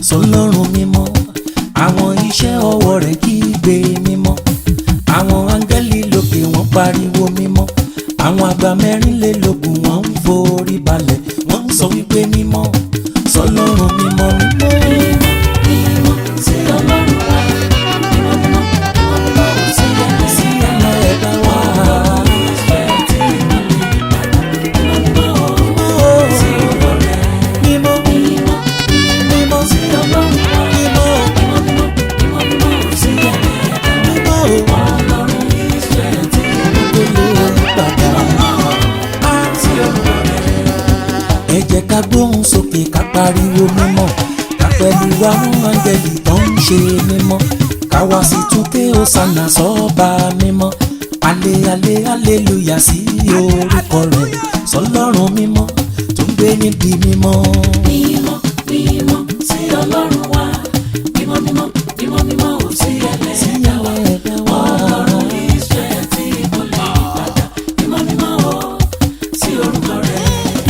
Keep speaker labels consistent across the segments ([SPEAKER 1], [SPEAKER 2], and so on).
[SPEAKER 1] sọlọ́run mímọ́ àwọn iṣẹ́ ọwọ́ rẹ̀ kígbe mímọ́ àwọn áńgẹ́lì lókè wọ́n pariwo mímọ́ àwọn àgbà mẹ́rìnlélógún wọ́n ń forí balẹ̀ wọ́n ń sọ wípé mímọ́ sọlọ́run mímọ́ mímọ́.
[SPEAKER 2] mímọ́ sí ọlọ́run wa mímọ́ mímọ́ mímọ́ mímọ́ ò sí ẹ̀mí sí
[SPEAKER 1] ẹ̀mọ́ ẹ̀dá wa.
[SPEAKER 2] ìfẹ́ tí mo lè padà mímọ́ mímọ́ ò sí ọwọ́ rẹ̀
[SPEAKER 1] mímọ́
[SPEAKER 2] mímọ́
[SPEAKER 1] mímọ́
[SPEAKER 2] sí ọlọ́run wa
[SPEAKER 1] mímọ́
[SPEAKER 2] mímọ́ mímọ́ mímọ́ mímọ́ ò sí ẹ̀mí ẹ̀dá
[SPEAKER 1] mímọ́
[SPEAKER 2] ọlọ́run ìfẹ́ tí mo lè
[SPEAKER 1] kò lè padà.
[SPEAKER 2] sí ọwọ́ rẹ̀
[SPEAKER 1] ẹ jẹ́ ká gbóhùn sókè ká pariwo mímọ́ ká pẹ̀lú àwọn áńgẹ́lì tó ń ṣe mímọ́ ká wá sí túnké ọ̀sánà sọ́ba mímọ́ alẹ́ alẹ́ aleluya sí orúkọ rẹ̀ sọlọ́run mímọ́ tó ń gbé níbi mímọ́.
[SPEAKER 2] mímọ́ mímọ́ sí ọlọ́run wa mímọ́ mímọ́ mímọ́ mímọ́ ò sí ẹlẹ́dàá wa ọlọ́run Ísírẹ́lì tí kò lè padà mímọ́ mímọ́ ò sí orúkọ rẹ̀.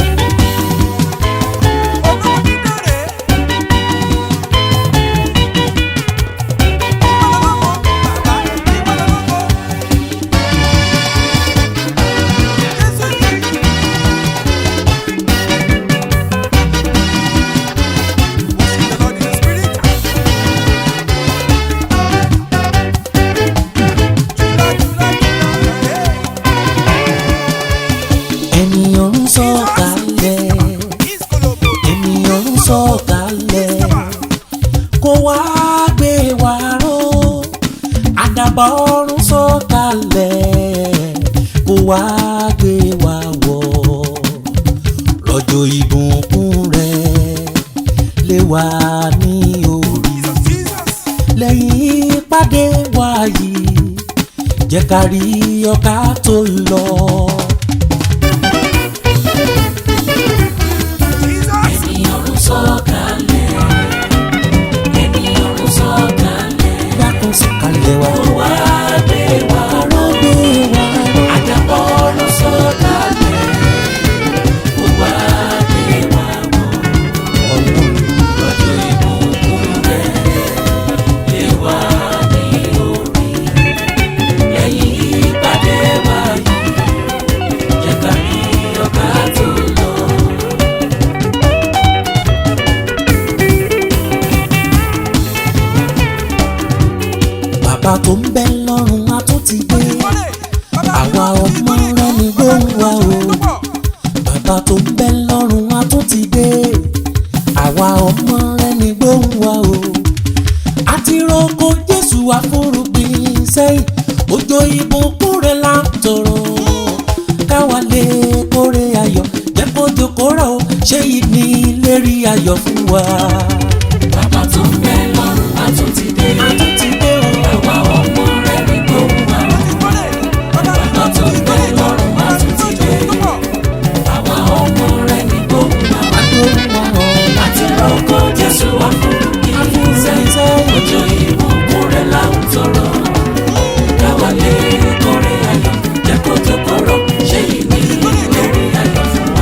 [SPEAKER 1] ènìyàn ń sọ̀kalẹ̀ ènìyàn ń sọ̀kalẹ̀ kó wá gbé wa ró àdàbà ọ̀run sọ̀kalẹ̀ kó wá gbé wa wọ̀ lọ́jọ́ ìbùkún rẹ̀ lé wa ní orí lẹ́yìn ìpàdé wa yìí jẹ́ ká rí ọ̀ká tó lọ.
[SPEAKER 2] ènìyàn ń sọ̀kalẹ̀ ènìyàn ń sọ̀kalẹ̀
[SPEAKER 1] dákun sọ̀kalẹ̀ wá.
[SPEAKER 2] ó wá gbé wa ró
[SPEAKER 1] gbé wa ró.
[SPEAKER 2] àdàbọ̀ ọ̀run sọ̀kalẹ̀ ó wá gbé wa wọ̀.
[SPEAKER 1] Ọlọ́run
[SPEAKER 2] lọ́jọ́ ìbùkún rẹ̀ lé wá ní orí lẹ́yìn ìpàdé wa yìí jẹ́ ká rí ọba tó lọ.
[SPEAKER 1] bàbá tó ń bẹ lọ́run a tún ti dé àwa ọmọ rẹ ní gbóhùn wa o bàbá tó ń bẹ lọ́run a tún ti dé àwa ọmọ rẹ ní gbóhùn wa o àti roko Jésù àforúgbìn sẹ́yìn òjò ìbùkún rẹ̀ là ń tọrọ káwa lè kórè ayọ̀ jẹ́ kó jòkóra o ṣé ìní lérí ayọ̀ fún wa.
[SPEAKER 2] bàbá tó ń bẹ lọ́run á tún ti dé
[SPEAKER 1] a tún ti dé o.
[SPEAKER 2] àwa ọmọ rẹ̀ ní gbóhùn wa bàbá tó ń bẹ lọ́run á tún ti dé àwa ọmọ rẹ̀ ní gbóhùn wa. àti rọ́kọ̀ Jésù wá fún mi sẹ́yìn ọjọ́ ìbùkún rẹ̀ là ń tọrọ káwa lè kórè ayọ̀ jẹ́ kó tó kóró ṣé ìní ìlérí ayọ̀ fún wa.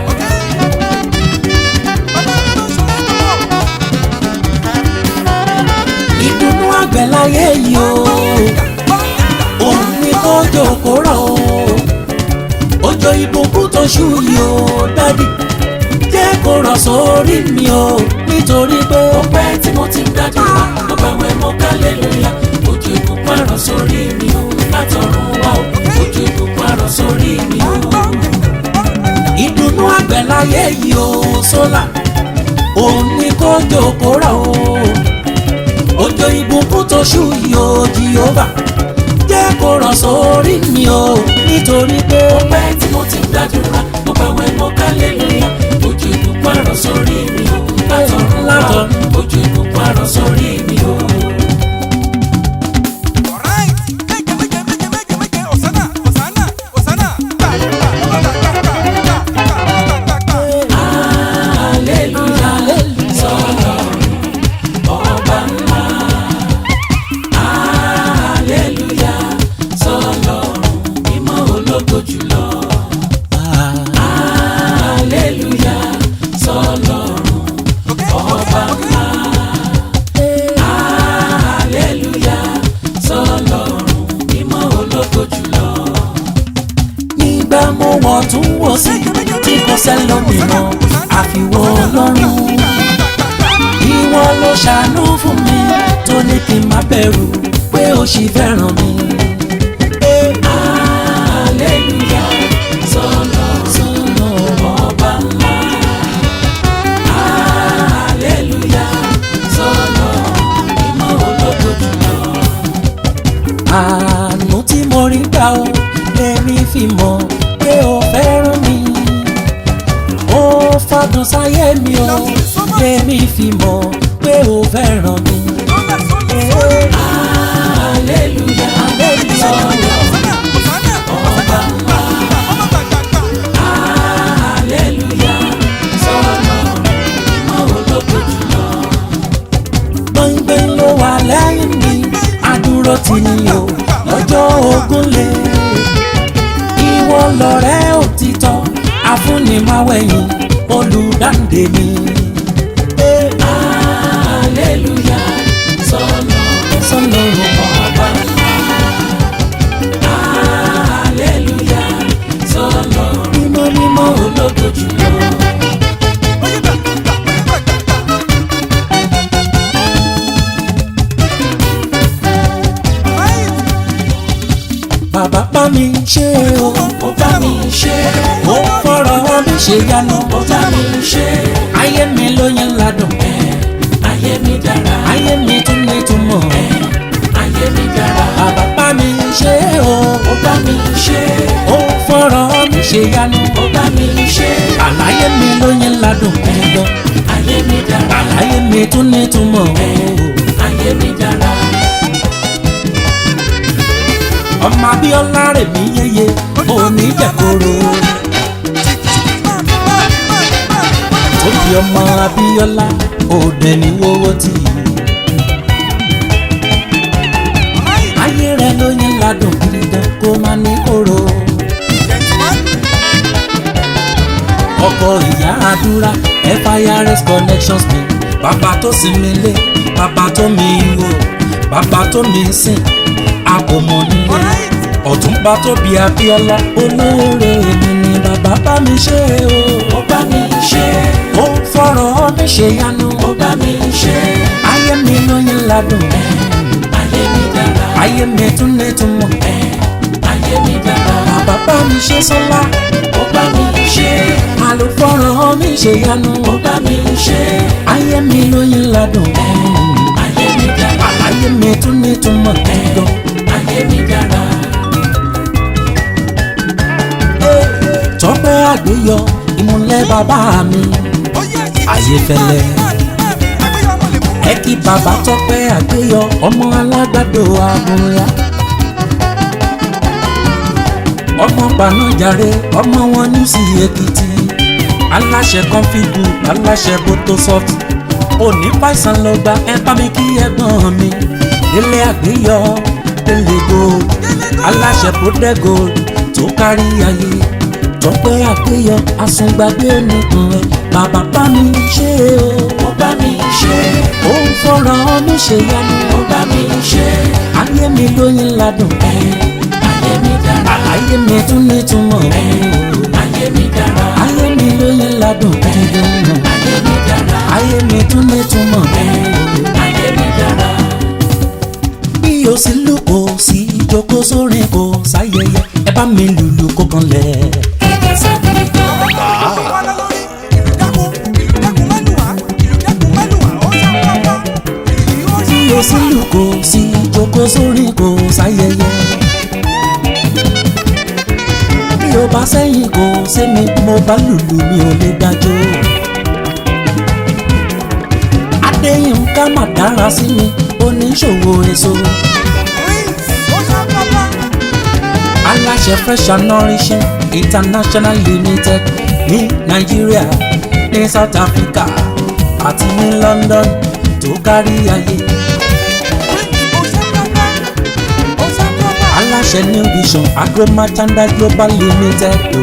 [SPEAKER 1] ìdùnnú àgbẹ̀ láyé yìí o òun ni kó jòkó rọ̀ o òjò ìbùkún tó ṣú yìí o dádì jẹ́ kó rọ̀ sórí mi o nítorí pé
[SPEAKER 2] ó pẹ́ tí mo ti ń gbàdúrà mo bá wẹ̀ mọ́ kálẹ́lúyà ojú ìbùkún àrọ̀ sórí mi o látọ̀run wá o ojú ìbùkún àrọ̀ sórí mi o.
[SPEAKER 1] ìdùnnú àgbẹ̀ láyé yìí o sólà òun ni kó jòkó rọ̀ o òjò ìbùkún tó ṣú yìí o jìhóbà jẹ́ kó rọ̀ sórí mi o nítorí pé
[SPEAKER 2] ó pẹ́ tí mo ti ń gbàdúrà mo bá wẹ̀ mọ́ kálẹ́lúyà ojú ìbùkún àrọ̀ sórí mi o látọ̀run wá o ojú ìbùkún àrọ̀ sórí mi o. Hallelujah, sọlọ́run ọba ńlá. Hallelujah, sọlọ́run mímọ́ ológo jùlọ. Hallelujah, sọlọ́run ọba ńlá.
[SPEAKER 1] lẹ́nìkan àfiwọ́ ọlọ́run ìwọ ló ṣàánú fún mi tó ní kí n má bẹ̀rù pé ó ṣì fẹ́ràn mi.
[SPEAKER 2] Hallelujah, sọ̀nà
[SPEAKER 1] sọ́nà
[SPEAKER 2] ọba ńlá. Hallelujah, sọ̀nà ìmọ̀ ológo jùlọ.
[SPEAKER 1] àánú tí mo rí gbà ó lèmi fi mọ̀ pé ó fẹ́ràn mi. ó fọdún sáyé mi ó lèmi fi mọ̀ pé ó fẹ́ràn mi.
[SPEAKER 2] Hallelujah, sọ̀nà ọba ńlá. Hallelujah, sọ̀nà ìmọ̀ ológo jùlọ.
[SPEAKER 1] gbọ̀ngbọ̀n ló wà lẹ́yìn mi àdúró tì ní o lọ́jọ́ ogun lé. ìwọ lọ̀rẹ́ òtítọ́ afúnimáwẹ̀yìn olùdáǹdè mi.
[SPEAKER 2] Hallelujah, sọ̀nà
[SPEAKER 1] sọ́nà
[SPEAKER 2] ọba ńlá. Hallelujah, sọ̀nà
[SPEAKER 1] mímọ́ mímọ́
[SPEAKER 2] ológo jùlọ.
[SPEAKER 1] bàbá bá mi ṣe o
[SPEAKER 2] Ó bá mi ṣe,
[SPEAKER 1] ó fọ̀rọ̀ mi ṣe yanu
[SPEAKER 2] ó bá mi ṣe,
[SPEAKER 1] ayé mi ló yẹn ládùn
[SPEAKER 2] ayé mi dára,
[SPEAKER 1] ayé mi tún ní túmọ̀
[SPEAKER 2] ayé mi dára.
[SPEAKER 1] bàbá bá mi ṣe o
[SPEAKER 2] Ó bá mi ṣe,
[SPEAKER 1] ó fọ̀rọ̀ mi ṣe yanu
[SPEAKER 2] ó bá mi ṣe,
[SPEAKER 1] àlàyé mi ló yẹn ládùn gbọ̀ngàn
[SPEAKER 2] ayé mi dára,
[SPEAKER 1] àlàyé mi tún ní túmọ̀
[SPEAKER 2] ayé mi dára.
[SPEAKER 1] ọmọ abíọ́lá rẹ̀ mí yéye òní jẹ̀koro tó fi ọmọ abíọ́lá òde ní wọ́wọ́ tì í. ayé rẹ̀ ló yẹn ládùn gidi gan kó má ní kóró. ọkọ ìyá àdúrà firs connections mi bàbá tó sinmi lé bàbá tó mi wò bàbá tó mi sìn àpòmọ nílé ọ̀túnba tó bí abíọ́lá olóore mi ni bàbá bá mi ṣe o.
[SPEAKER 2] Ó bá mi ṣe,
[SPEAKER 1] ó fọ̀rọ̀ mi ṣe yanu
[SPEAKER 2] ó bá mi ṣe,
[SPEAKER 1] ayé mi ló yẹn ládùn
[SPEAKER 2] ayé mi dára,
[SPEAKER 1] ayé mi tún ní túmọ̀
[SPEAKER 2] ayé mi dára.
[SPEAKER 1] bàbá bá mi ṣe sọ́lá
[SPEAKER 2] Ó bá mi ṣe,
[SPEAKER 1] àlùfọ̀rọ̀ mi ṣe yanu
[SPEAKER 2] ó bá mi ṣe,
[SPEAKER 1] ayé mi ló yẹn ládùn
[SPEAKER 2] ayé mi dára,
[SPEAKER 1] ayé mi tún ní túmọ̀ gan.
[SPEAKER 2] ayé mi dára.
[SPEAKER 1] tọ́pẹ́ àgbéyọ ìmúlẹ̀ bàbá mi Ayéfẹ́lẹ́. ẹ kí bàbá tọ́pẹ́ àgbéyọ ọmọ alágbàdo àbúrà ọmọ gbanájàre ọmọ wọn ní sí èkìtì aláṣẹ kọfíìgù aláṣẹ bótósọfù òní fàìsàn lọ gba ẹ bá mi kí ẹ̀gbọ́n mi délé àgbéyọ délé gold aláṣẹ protect gold tó kárí ayé tọ́pẹ́ àgbéyọ àsùngbàgbé nìkan ẹ bàbá bá mi ṣe o
[SPEAKER 2] Ó bá mi ṣe,
[SPEAKER 1] ó ń fọ̀rọ̀ mi ṣe yanu
[SPEAKER 2] ó bá mi ṣe,
[SPEAKER 1] ayé mi lóyún ládùn
[SPEAKER 2] ayé mi dára,
[SPEAKER 1] ayé mi tún ní túmọ̀
[SPEAKER 2] ayé mi dára,
[SPEAKER 1] ayé mi lóyún ládùn dídùn
[SPEAKER 2] ayé mi dára,
[SPEAKER 1] ayé mi tún ní túmọ̀
[SPEAKER 2] ayé mi dára.
[SPEAKER 1] bí o sì lù kó sí ìjókòó sórin kó sáyẹyẹ ẹ bá mi lùlù kó kan lẹ̀.
[SPEAKER 2] Kẹ̀kẹ́ sábì gan.
[SPEAKER 1] bí o sì lù kó sí ìjókòó sórin kó sáyẹyẹ. bí o bá sẹ́yìn kó sẹ́mi mo bá lùlù mi ò lè dájọ́. adéyínká mà dára sí mi oníṣòwò èso. aláṣẹ fresh and nourishing international limited ní nàìjíríà ní south africa àti ní london tó kárí ayé. aláṣẹ new vision agro merchandise global limited o.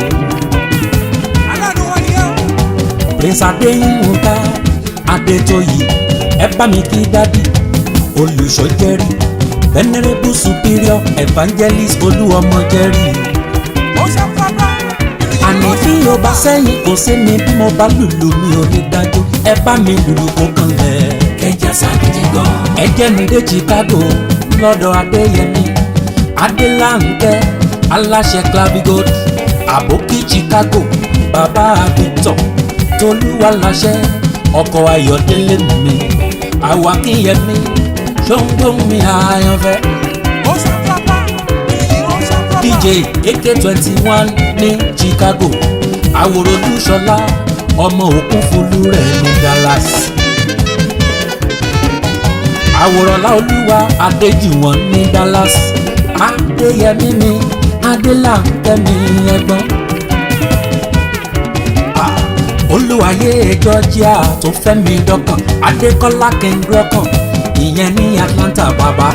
[SPEAKER 1] prince adéyínká adétóyì ẹ bá mi kí dádì olùṣọ́ jẹ́rìí venerable superior evangelist olúọmọ jẹ́rìí. àní bí o bá sẹ́yìn kò sí mi bí mo bá lùlù mi ò ní dájú ẹ bá mi lùlù kó kan lẹ̀.
[SPEAKER 2] kẹjà ságídí gan.
[SPEAKER 1] ẹ jẹ́ mi dé Chicago lọ́dọ̀ Adéyẹmí Adélànkẹ́ aláṣẹ clavigold àbókí Chicago bàbá Victor tolúwa láṣẹ ọkọ̀ Ayọ̀délé mi àwákíyẹmí ṣóńgbómi àyànfẹ́ dj ak twenty one ní Chicago àwòrán olúṣọlá ọmọ òkun fúlú rẹ̀ ní Dallas àwòrán láolúwa adéjùwọ̀n ní Dallas adéyẹmí mi adélànkẹ́mi ẹ̀gbọ́n Ah, olúwayé georgia tó fẹ́mi dọ́kàn adékọ́lá kẹ́ńdọ́kàn ìyẹn ní Atlanta bàbá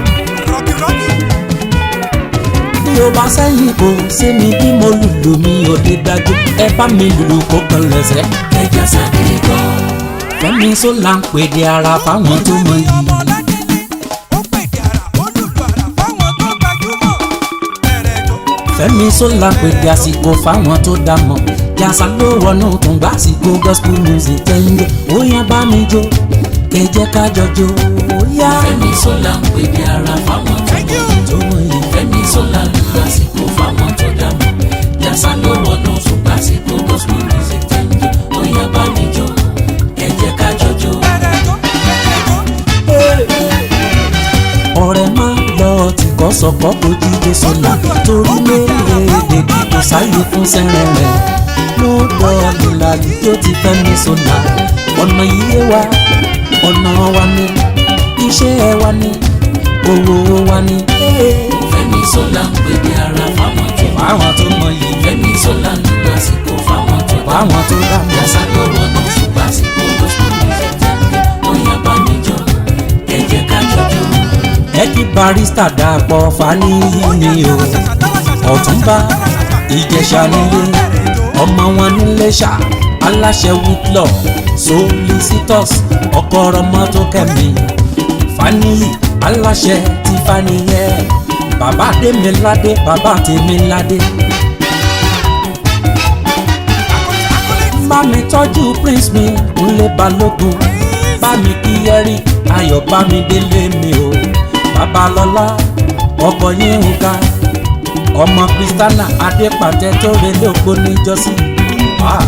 [SPEAKER 1] bí o bá sẹ́yìn kò sí mi bí mo lùlù mi ò lè dájú ẹ bá mi lùlù kó kan lẹ́sẹ̀.
[SPEAKER 2] kẹjà ságídí gan.
[SPEAKER 1] fẹ́mi sólà ń pèdè ara fáwọn tó mọ yìí. fẹ́mi sólà ń pèdè àsìkò fáwọn tó dá mọ̀ yàtọ̀ ló wọnú tún gbà àsìkò gospel music tẹ́ńjọ́ ó yá bá mi jó kẹjẹ ká jọjọ ó yá
[SPEAKER 2] fẹ́mi sọ́la ń pè bí ara fáwọn tó mọ̀.
[SPEAKER 1] tó mọ yìí.
[SPEAKER 2] fẹ́mi sọ́la ń lásìkò fáwọn tó dá mọ̀. yàtọ̀ ló wọnú ṣùgbọ́n àsìkò gospel music tẹ́ńjọ́ ó yá bá mi jó ẹ jẹ́ ká jọjọ́.
[SPEAKER 1] ọ̀rẹ́ máa lọ tí kò sọ̀kọ́ kò jíde sọ̀la torí léèrè kò sáyé fún sẹ́rẹ̀ rẹ̀ ló dọ̀ nílàlí tó ti fẹ́ mi sọ̀la ọ̀nà yíyé wa ọ̀nà wa ni iṣẹ́ wa ni owó wa ni.
[SPEAKER 2] fẹ́mi sọ́la ń pè bí ara fáwọn tó mọ̀.
[SPEAKER 1] fáwọn tó mọ yìí
[SPEAKER 2] fẹ́mi sọ́la ń lásìkò fáwọn tó dá mọ̀.
[SPEAKER 1] fáwọn tó dá mọ́.
[SPEAKER 2] yàtọ̀ ló wọnú ṣùgbọ́n àsìkò gospel music tẹ́ńjọ́ ó yá bá mi jó ẹ jẹ́ ká jọjọ́.
[SPEAKER 1] ẹ kí barista dàpọ̀ faniyi ni o ọ̀túnba ìjẹ̀ṣà nílé ọmọ wọn nílé ṣá aláṣẹ wútlọ solicitors ọkọọrọ mọ́tò kẹ́mi faniyi aláṣẹ ti faniyẹ bàbá tèmiládé bàbá tèmiládé. bá mi tọ́jú prince mi kúnlé balógun bá mi kí ẹrí ayọ̀ bá mi délé mi o babalọ́lá ọkọ̀ yín ń ga ọmọ kristiana adépàtẹ tó relé òpó níjọ́sí. Ah.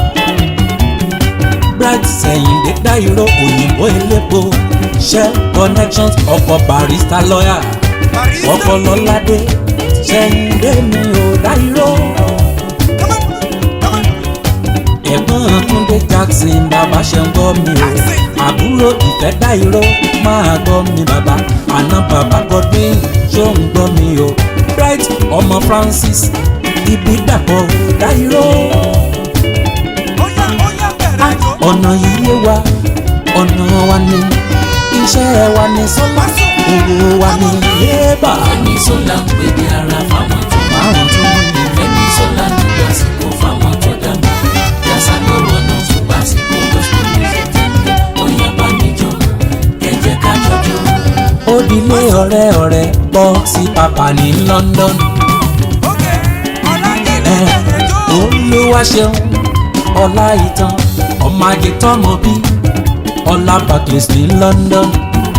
[SPEAKER 1] bright sẹ̀yìndé dáìró òyìnbó elépo shell connections ọkọ̀ barista lawyer ọkọ̀ lọ́ládé sẹ̀yìndé mi ò dáìró ẹ̀gbọ́n túndé jackson bàbá ṣe ń gbọ́ mi o àbúrò ìfẹ́ dáìró máa gbọ́ mi bàbá àná bàbá godwin ṣó ń gbọ́ mi o bright ọmọ francis ibi dàpọ̀ dáìró ọ̀nà yíyé wa ọ̀nà wa ni iṣẹ́ wa ni sọ́lá owó wa ni yébà
[SPEAKER 2] fẹ́mi sọ́la ń pè bí ara fáwọn tó mọ̀.
[SPEAKER 1] àwọn tó mọ̀ ní.
[SPEAKER 2] fẹ́mi sọ́la ń lásìkò fáwọn tó dá mọ̀. yàtọ̀ ló wọnú ṣùgbọ́n àsìkò gospel music tẹ́ńjọ́ ó yá bá mi jó ẹ jẹ́ ká jọjọ́.
[SPEAKER 1] ó dilé ọ̀rẹ́ ọ̀rẹ́ bọ́ sí pàpà ní London. ẹ olúwa ṣeun ọlá ìtàn ọmọ ajé tọmọ bí ọlá Barclays ní London.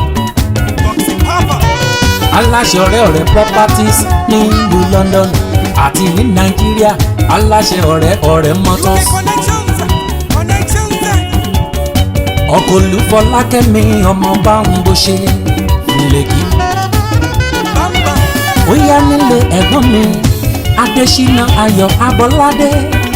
[SPEAKER 1] aláṣẹ ọ̀rẹ́ ọ̀rẹ́ properties ní ìlú London àti ní Nàìjíríà aláṣẹ ọ̀rẹ́ ọ̀rẹ́ motors. ọkọ̀ olúfọlákẹ́mi ọmọ bá ń bó ṣe lèkì. ó yá nílé ẹ̀gbọ́n mi adésínà ayọ̀ abọ́ládé.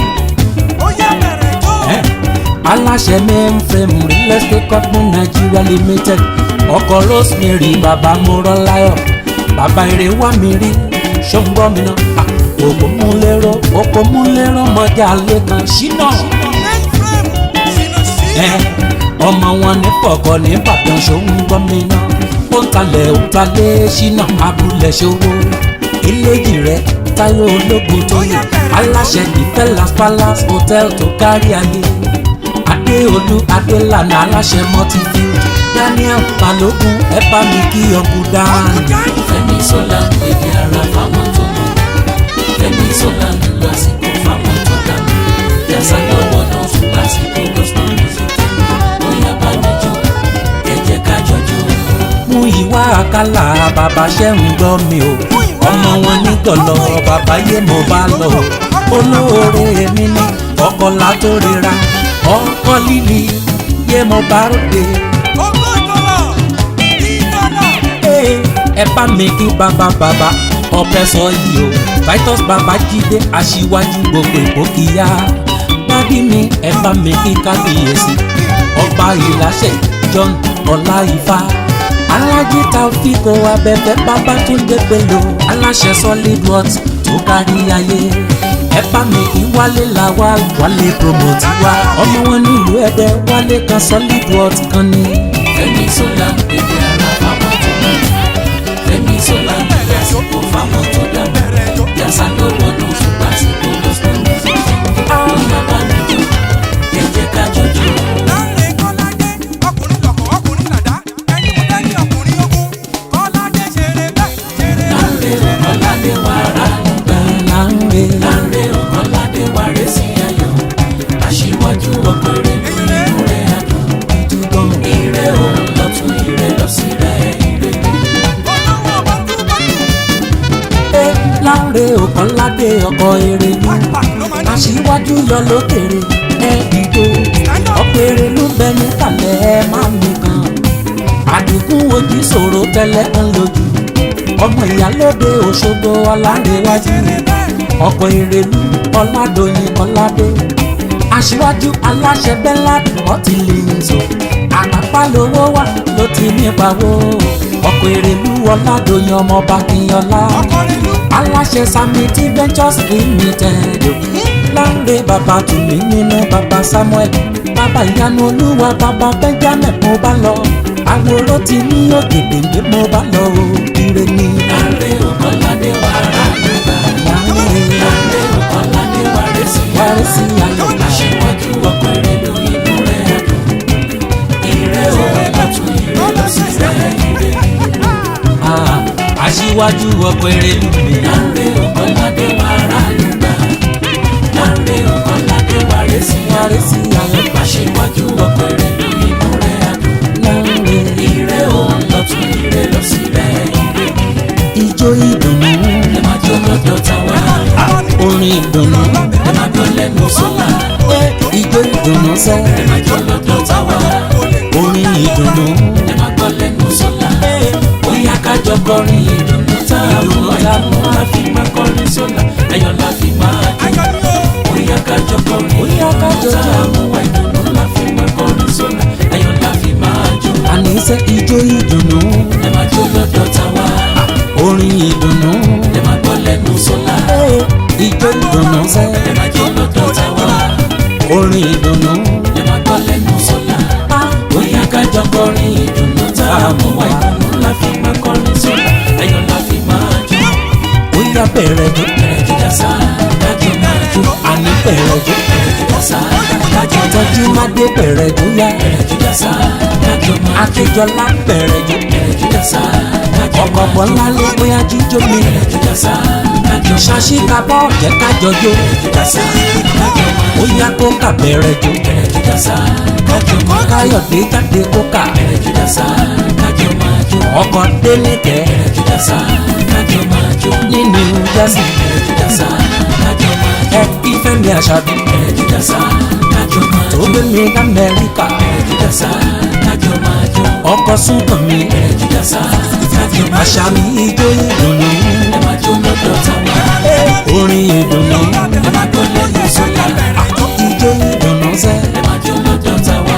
[SPEAKER 1] ẹ̀, aláṣẹ mainframe real estate company nigeria limited ọkọ̀ rosemary bàbá mọ́rọ́láyọ̀ bàbá eré wà mí rí ṣọ́ngbọ́n mi náà Ah, òkò mú lérò òkò mú lérò mọ́jà lẹ́kan ṣínà ẹ ọmọ wọn ní pọ̀kọ́ ní Ìbàdàn ṣòun gbọ́ mi náà ó ń talẹ̀ ó ń talẹ̀ ṣínà abúlé ṣòwò eléjì rẹ táyọ̀ ológun tó yẹ aláṣẹ ìfẹ́lás palace hotel tó kárí ayé adéolú adélànà aláṣẹ multifield daniel balógun ẹ bá mi kí ọkù dání.
[SPEAKER 2] fẹ́mi sọ́la ń pè bí ara fáwọn tó mọ̀. fẹ́mi sọ́la ń lásìkò fáwọn tó dá mọ̀. jàsá lọ́wọ́ náà tún lásìkò gospel music bóyá bá mi jó ẹ jẹ́ ká jọjó.
[SPEAKER 1] mú ìwà àkàlà bàbá ṣẹ́hùn gbọ́ mi o ọmọ wọn nítọ̀lọ́ bàbá yé mo bá lọ o olóore mi ní ọkọ̀ látòrera ọkọ̀ líli yé mo bá ròde. Ee, ẹ bá mi kí bàbá bàbá ọpẹ sọ yìí o Titus bàbá jíde aṣíwájú gbogbo ìgbókìyà dádì mi ẹ bá mi kí kábíyèsí ọba ìláṣẹ John ọláìfá alájí taofiko abẹfẹ babatunde bello aláṣẹ solid works tó kárí ayé ẹ bá mi kí wálé làwa wálé promote wa ọmọ wọn nílùú ẹdẹ wálé kan solid works kan ní.
[SPEAKER 2] Fẹ́mi Ṣọlá bèbè ara fáwọn tó mọ̀ Fẹ́mi Ṣọlá bèbè àsìkò fáwọn tó dá jàsá lọ́wọ́ náà tún lásìkò gospel music bóyá bá mi jó ẹ jẹ́ ká jọjó. Láńre ọ̀kọ́ládé wà rà nígbà
[SPEAKER 1] láńre
[SPEAKER 2] Láńre ọ̀kọ́ládé wà rẹ̀ sí ayọ̀ aṣíwájú ọ̀pẹ̀rẹ̀ nínú rẹ̀ àdùn
[SPEAKER 1] dúdú
[SPEAKER 2] ire òun lọ́tún ire lọ́sí rẹ̀ ire ni.
[SPEAKER 1] ẹ láńre ọ̀kànládé ọkọ̀ èrè ní aṣíwájú yọ lókèrè ẹ dìde ọ̀pẹ̀rẹ̀ ló bẹ níkàlẹ̀ ẹ má mi kan àdìgún ojú ṣòro tẹ́lẹ̀ kan lójú ọmọ ìyálóde òṣogbo ọládéwájú ọkọ̀ ìrèlú ọládòyìn ọládé aṣíwájú aláṣẹ bẹ́lá ọtí lè zò àpapá lówó wà ló ti nípa wo ọkọ̀ ìrèlú ọládòyìn ọmọọba kìnyọlá aláṣẹ samiti ventures limited láńre bàbá tùmí nínú bàbá samuel bàbá ìyanu olúwa bàbá benjamin mo bá lọ àwòrán ti ní ògèdèǹgbé mo bá lọ o ire ni
[SPEAKER 2] Láńre ọ̀kọ́ládé wà rà nígbà
[SPEAKER 1] láńre
[SPEAKER 2] Láńre ọ̀kọ́ládé wà rẹ̀ sí
[SPEAKER 1] wárí sí ayọ̀
[SPEAKER 2] aṣíwájú ọ̀pẹ̀rẹ̀ ló inú rẹ̀ àdùn ire òun lọ́tún ire lọ́sí rẹ̀ ire ni.
[SPEAKER 1] Ah, aṣíwájú ọkọ̀ èrèlú mi
[SPEAKER 2] Láńre ọ̀kọ́ládé wà rà nígbà Láńre ọ̀kọ́ládé wà rẹ̀ sí
[SPEAKER 1] wárí sí ayọ̀
[SPEAKER 2] aṣíwájú ọ̀pẹ̀rẹ̀ ló inú rẹ̀ àdùn
[SPEAKER 1] láńre
[SPEAKER 2] ire òun lọ́tún ire lọ́sí rẹ̀ ire ni.
[SPEAKER 1] ijó ìdùnnú
[SPEAKER 2] ẹ máa jó lọ́dọ̀ táwa
[SPEAKER 1] orin ìdùnnú
[SPEAKER 2] ẹ máa gbọ́ lẹ́nu sọ́la
[SPEAKER 1] ijó ìdùnnú sẹ́
[SPEAKER 2] ẹ máa jó lọ́dọ̀ táwa
[SPEAKER 1] orin ìdùnnú
[SPEAKER 2] ẹ máa gbọ́ lẹ́nu sọ́la bóyá kájọ kọrin ìdùnnú tá a mú àìdùnnú la fi máa kọrin sọ́la ayọ̀ la fi máa jó bóyá kájọ kọrin
[SPEAKER 1] Bóyá kájọ
[SPEAKER 2] ìdùnnú tá a mú àìdùnnú la fi máa kọrin sọ́la ayọ̀ la fi máa jó
[SPEAKER 1] àníṣe ijó ìdùnnú
[SPEAKER 2] ẹ máa jó lọ́dọ̀ táwa
[SPEAKER 1] orin ìdùnnú
[SPEAKER 2] ẹ máa gbọ́ lẹ́nu sọ́la
[SPEAKER 1] ijó ìdùnnú sẹ́
[SPEAKER 2] ẹ máa jó lọ́dọ̀ táwa
[SPEAKER 1] orin ìdùnnú
[SPEAKER 2] ẹ máa gbọ́ lẹ́nu sọ́la. bóyá kájọ kọrin ìdùnnú tá a mú wá ìdùnnú la fi máa kọrin sọ́la ayọ̀ la fi máa jó
[SPEAKER 1] bóyá bẹ̀rẹ̀ jó
[SPEAKER 2] bẹ̀rẹ̀ jíjà sá kájọ máa jó
[SPEAKER 1] àní bẹ̀rẹ̀ jó
[SPEAKER 2] bẹ̀rẹ̀ jíjà sá kájọ máa
[SPEAKER 1] tọ́jú
[SPEAKER 2] jó
[SPEAKER 1] má dé bẹ̀rẹ̀ jó yá
[SPEAKER 2] bẹ̀rẹ̀ jíjà sá kájọ máa jó
[SPEAKER 1] akíjọlá bẹ̀rẹ̀ jó
[SPEAKER 2] bẹ̀rẹ̀ jíjà sá kájọ
[SPEAKER 1] ọkọ̀
[SPEAKER 2] máa jó
[SPEAKER 1] bọ́lá ló bóyá jíjó mi
[SPEAKER 2] bẹ̀rẹ̀ jíjà sá kájọ máa jó
[SPEAKER 1] ṣàṣì kábọ̀ jẹ́ kájọ jó
[SPEAKER 2] jíjà sá kájọ máa jó
[SPEAKER 1] bóyá kó kà bẹ̀rẹ̀ jó
[SPEAKER 2] bẹ̀rẹ̀ jíjà sá kájọ máa jó
[SPEAKER 1] káyọ̀dé jáde kó kà
[SPEAKER 2] bẹ̀rẹ̀ jíjà sá kájọ máa jó
[SPEAKER 1] ọkọ̀ dénìkẹ́
[SPEAKER 2] bẹ̀rẹ̀ jíjà sá kájọ máa jó
[SPEAKER 1] nínú jásí
[SPEAKER 2] bẹ̀rẹ̀ jíjà sá kájọ máa jó
[SPEAKER 1] ẹ kí fẹ́mi àṣàbí
[SPEAKER 2] bẹ̀rẹ̀ jíjà sá kájọ máa
[SPEAKER 1] tó
[SPEAKER 2] jó
[SPEAKER 1] gbé mi lamẹ́ríkà
[SPEAKER 2] bẹ̀rẹ̀ jíjà sá kájọ máa jó
[SPEAKER 1] ọkọ̀ súnkàn mi
[SPEAKER 2] bẹ̀rẹ̀ jíjà sá kájọ máa jó
[SPEAKER 1] àṣà mi ijó ìdùnnú
[SPEAKER 2] ẹ máa jó lọ́dọ̀ táwa
[SPEAKER 1] orin ìdùnnú
[SPEAKER 2] ẹ máa gbọ́ lẹ́yìn sọ́la
[SPEAKER 1] ijó ìdùnnú sẹ́
[SPEAKER 2] ẹ máa jó lọ́dọ̀ táwa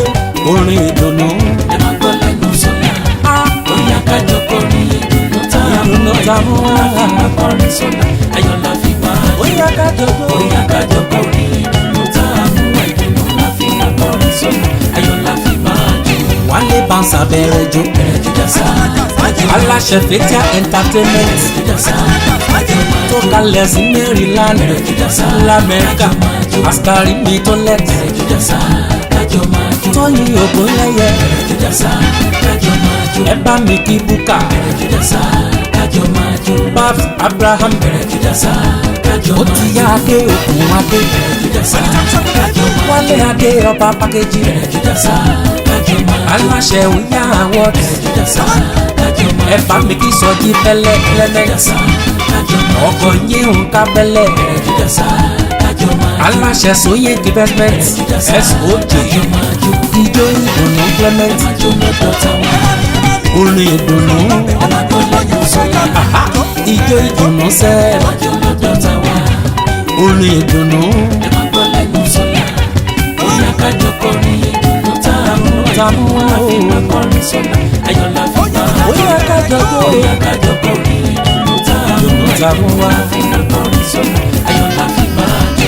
[SPEAKER 1] orin ìdùnnú
[SPEAKER 2] ẹ máa gbọ́ lẹ́nu sọ́la bóyá kájọ kọrin ìdùnnú tá a mú
[SPEAKER 1] ìdùnnú ta mú
[SPEAKER 2] la fi máa kọrin sọ́la ayọ̀ la fi máa jó
[SPEAKER 1] bóyá kájọ jó
[SPEAKER 2] bóyá kájọ kọrin ìdùnnú tá a mú ìdùnnú la fi máa kọrin sọ́la ayọ̀ la fi máa jó
[SPEAKER 1] wálé bánsà bẹ̀rẹ̀ jó
[SPEAKER 2] bẹ̀rẹ̀ jíjà sá kájọ máa
[SPEAKER 1] aláṣẹ fẹ́tíà entertainment
[SPEAKER 2] jíjà sá kájọ máa
[SPEAKER 1] tó
[SPEAKER 2] jó
[SPEAKER 1] kalẹ̀ sí maryland
[SPEAKER 2] bẹ̀rẹ̀ jíjà sá
[SPEAKER 1] lamẹ́ríkà
[SPEAKER 2] kájọ máa jó
[SPEAKER 1] àsìkárì mi tó lẹ́tì
[SPEAKER 2] bẹ̀rẹ̀ jíjà sá kájọ máa jó
[SPEAKER 1] tóyìn ògúnlẹ́yẹ
[SPEAKER 2] bẹ̀rẹ̀ jíjà sá kájọ máa jó
[SPEAKER 1] ẹ bá mi kí búkà
[SPEAKER 2] bẹ̀rẹ̀ jíjà sá kájọ kájọ máa jó.
[SPEAKER 1] Babs Abraham
[SPEAKER 2] bẹ̀rẹ̀ jùdásá kájọ
[SPEAKER 1] ó
[SPEAKER 2] máa
[SPEAKER 1] ti
[SPEAKER 2] jó.
[SPEAKER 1] yá adé òkun adé
[SPEAKER 2] bẹ̀rẹ̀ jùdásá kájọ máa jó.
[SPEAKER 1] wálé adé ọba pàkejì
[SPEAKER 2] bẹ̀rẹ̀ jùdásá kájọ máa jó.
[SPEAKER 1] aláṣẹ òyà award
[SPEAKER 2] bẹ̀rẹ̀ jùdásá kájọ máa jó.
[SPEAKER 1] ẹ bá mi kí sọjí pẹ̀lẹ́ clement
[SPEAKER 2] jùdásá kájọ máa jó.
[SPEAKER 1] ọkọ yín nǹkan bẹ̀lẹ̀
[SPEAKER 2] bẹ̀rẹ̀ jùdásá kájọ máa jó.
[SPEAKER 1] aláṣẹ sóyè investment soj
[SPEAKER 2] kájọ máa jó.
[SPEAKER 1] ijó ìdùnnú clement
[SPEAKER 2] máa jó lọ́dọ̀ táwọn.
[SPEAKER 1] orin ìdùnnú
[SPEAKER 2] ẹ máa gbọ́ lẹ́nu sọ́yà.
[SPEAKER 1] aha, ijó ìdùnnú sẹ́ẹ̀
[SPEAKER 2] máa jó lọ́dọ̀ táwọn.
[SPEAKER 1] orin ìdùnnú
[SPEAKER 2] ẹ máa gbọ́ lẹ́nu sọ́yà. bóyá kájọ kọrin ìdùnnú tá a mú wá.
[SPEAKER 1] tá a mú wá
[SPEAKER 2] la fi
[SPEAKER 1] o.
[SPEAKER 2] máa kọrin sọ́yà. ayọ̀ la fi máa jó.
[SPEAKER 1] bóyá kájọ jó
[SPEAKER 2] bóyá kájọ kọrin ìdùnnú tá a mú wá.
[SPEAKER 1] tá a mú wá.
[SPEAKER 2] la fi máa kọrin sọ́yà. ayọ̀ la fi máa jó.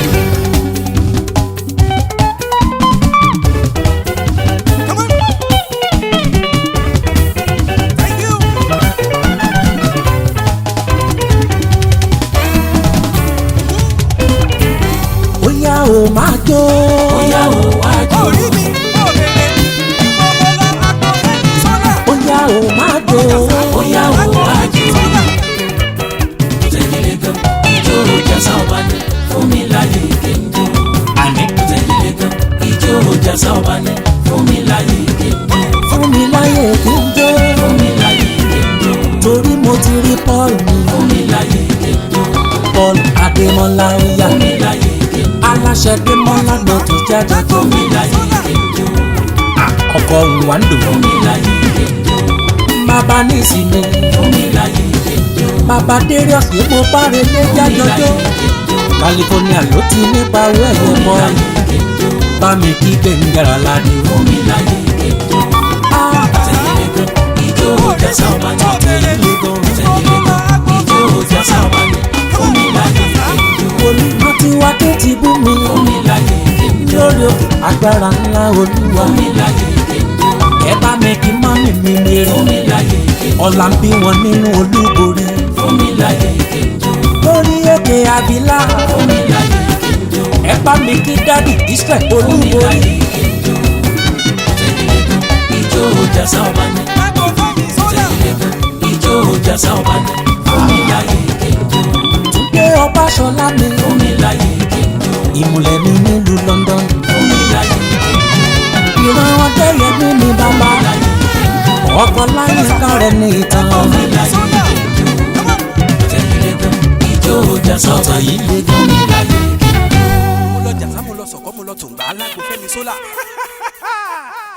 [SPEAKER 3] Come on. Thank you.
[SPEAKER 1] bóyá o máa jó
[SPEAKER 2] bóyá o wá jó.
[SPEAKER 3] Orí mi, òrèrè, ìmọ̀mọ́lá akọ̀lẹ́ni sọ́lá.
[SPEAKER 1] bóyá o máa jó
[SPEAKER 2] bóyá o wá jó. tẹ̀lé gan ijó jásá ọba ní fún mi láyé kéńjó.
[SPEAKER 1] àní
[SPEAKER 2] tẹ̀lé gan ijó jásá ọba ní fún mi láyé kéńjó.
[SPEAKER 1] fún mi láyè kí n jó
[SPEAKER 2] fún mi láyé kéńjó.
[SPEAKER 1] torí mo ti rí paul mi
[SPEAKER 2] fún mi láyé kéńjó.
[SPEAKER 1] paul adémọlá oya
[SPEAKER 2] fún mi láyé kéńjó.
[SPEAKER 1] aláṣẹ démọlá ló ti jáde tó
[SPEAKER 2] fún mi láyé kéńjó.
[SPEAKER 1] ọkọ wàndò
[SPEAKER 2] fún mi láyé kéńjó.
[SPEAKER 1] bàbá ní ìsinmi
[SPEAKER 2] fún mi láyé kéńjó.
[SPEAKER 1] bàbá dérìọs ní mo bá relé
[SPEAKER 2] fún mi
[SPEAKER 1] jájọjọ
[SPEAKER 2] láyé kéńjó.
[SPEAKER 1] california ló ti nípa owó ẹ̀yẹ
[SPEAKER 2] fún mi
[SPEAKER 1] mọ́
[SPEAKER 2] láyé kéńjó.
[SPEAKER 1] bá mi kí gbẹ̀ngàrà ládé
[SPEAKER 2] fún mi láyé kéńjó. tẹ̀lé gan ijó jásá ọba ní. tẹ̀lé gan ijó jásá ọba ní. fún mi láyé kéńjó.
[SPEAKER 1] olùkọ́ tí wá tó ti bú mi
[SPEAKER 2] fún mi láyé kéńjó.
[SPEAKER 1] lórí òkè agbára ńlá olúwa
[SPEAKER 2] fún mi láyé kéńjó.
[SPEAKER 1] ẹ bá mi kí mọ́mì mi lérè
[SPEAKER 2] fún mi láyé kéńjó.
[SPEAKER 1] ọ̀la ń bí wọn nínú olúborí
[SPEAKER 2] fún mi láyé kéńjó.
[SPEAKER 1] lórí òkè abilá
[SPEAKER 2] fún mi láyé kéńjó.
[SPEAKER 1] ẹ bá mi kí dádì israel
[SPEAKER 2] fún mi
[SPEAKER 1] olúborí
[SPEAKER 2] láyé kéńjó. tẹ̀lé gan ijó jásá ọba ní.
[SPEAKER 3] Akọ̀lẹ́ni sọ́lá.
[SPEAKER 2] tẹ̀lé gan ijó jásá ọba ní. fún mi láyé kéńjó.
[SPEAKER 1] túndé ọbaṣọlá mi
[SPEAKER 2] fún mi láyé kéńjó.
[SPEAKER 1] ìmùlẹ̀ mi nílùú london
[SPEAKER 2] fún mi láyé kéńjó.
[SPEAKER 1] ìran ọdẹyẹmí mi bàbá
[SPEAKER 2] láyé kéńjó.
[SPEAKER 1] ọkọ láyé kárẹ ní ìtàn
[SPEAKER 2] fún mi láyé kéńjó. tẹ̀lé gan ijó jásá ọba ní.
[SPEAKER 1] yìí lè
[SPEAKER 2] fún mi láyé kéńjó.
[SPEAKER 3] Mo lọ jàsá, mo lọ sọ̀kọ́, mo lọ tòǹgbà alágbó Fẹ́mi sólà.